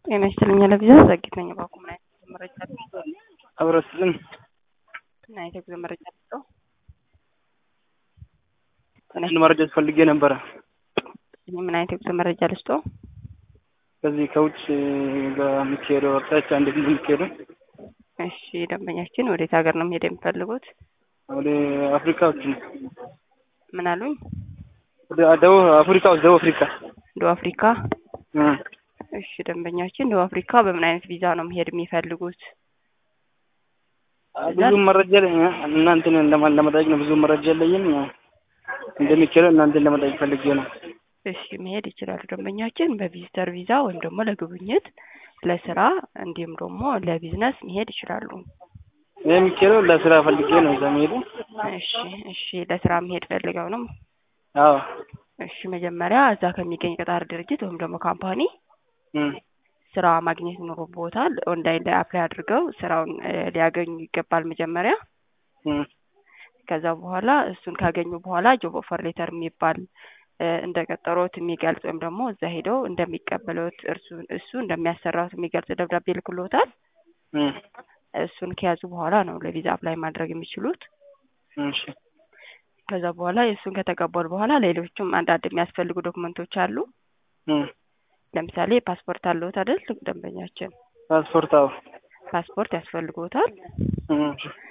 ጤና ይስጥልኝ ለቪዛ ዘግይት ነኝ ባኩ ምን አይነት የጉዞ መረጃ ልስጠው? አብረስልን ምን አይነት የጉዞ መረጃ ልስጠው? አንድ መረጃ ፈልጌ ነበረ። ምን አይነት የጉዞ መረጃ ልስጠው? ከዚህ ከውጭ ጋር የሚካሄደው አቅጣጫ እንዴት እንደሚካሄደው እሺ ደንበኛችን ወዴት ሀገር ነው መሄድ የሚፈልጉት? ወደ አፍሪካዎች ነው። ምን አሉኝ? ወደ ደቡብ አፍሪካ ውስጥ ደቡብ አፍሪካ ደቡብ አፍሪካ። እ እሺ ደንበኛችን ደቡብ አፍሪካ በምን አይነት ቪዛ ነው መሄድ የሚፈልጉት? ብዙ መረጃ እናንተን ለማ- ለመጠየቅ ነው። ብዙ መረጃ የለኝም። እንደሚካሄደው እናንተን ለመጠየቅ ፈልጌ ነው። እሺ መሄድ ይችላሉ ደንበኛችን በቪዚተር ቪዛ ወይም ደግሞ ለጉብኝት፣ ለስራ እንዲሁም ደግሞ ለቢዝነስ መሄድ ይችላሉ። ይህ የሚካሄደው ለስራ ፈልጌ ነው እዛ መሄዱ። እሺ እሺ ለስራ መሄድ ፈልገው ነው? አዎ እሺ መጀመሪያ እዛ ከሚገኝ ቀጣሪ ድርጅት ወይም ደግሞ ካምፓኒ እ ስራ ማግኘት ይኖርቦታል። ኦንላይን ላይ አፕላይ አድርገው ስራውን እ ሊያገኙ ይገባል መጀመሪያ። እ ከዛ በኋላ እሱን ካገኙ በኋላ ጆብ ኦፈር ሌተር የሚባል እ እንደ ቀጠሮት የሚገልጽ ወይም ደግሞ እዛ ሄደው እንደሚቀበሉት እርሱ እሱ እንደሚያሰራዎት የሚገልጽ ደብዳቤ ልክሎታል። እ እሱን ከያዙ በኋላ ነው ለቪዛ አፕላይ ማድረግ የሚችሉት። እሺ ከዛ በኋላ የእሱን ከተቀበሉ በኋላ ሌሎችም አንዳንድ የሚያስፈልጉ ዶክመንቶች አሉ። እ ለምሳሌ ፓስፖርት አለዎት አይደል? ደንበኛችን ፓስፖርት አዎ ፓስፖርት ያስፈልጎታል። እ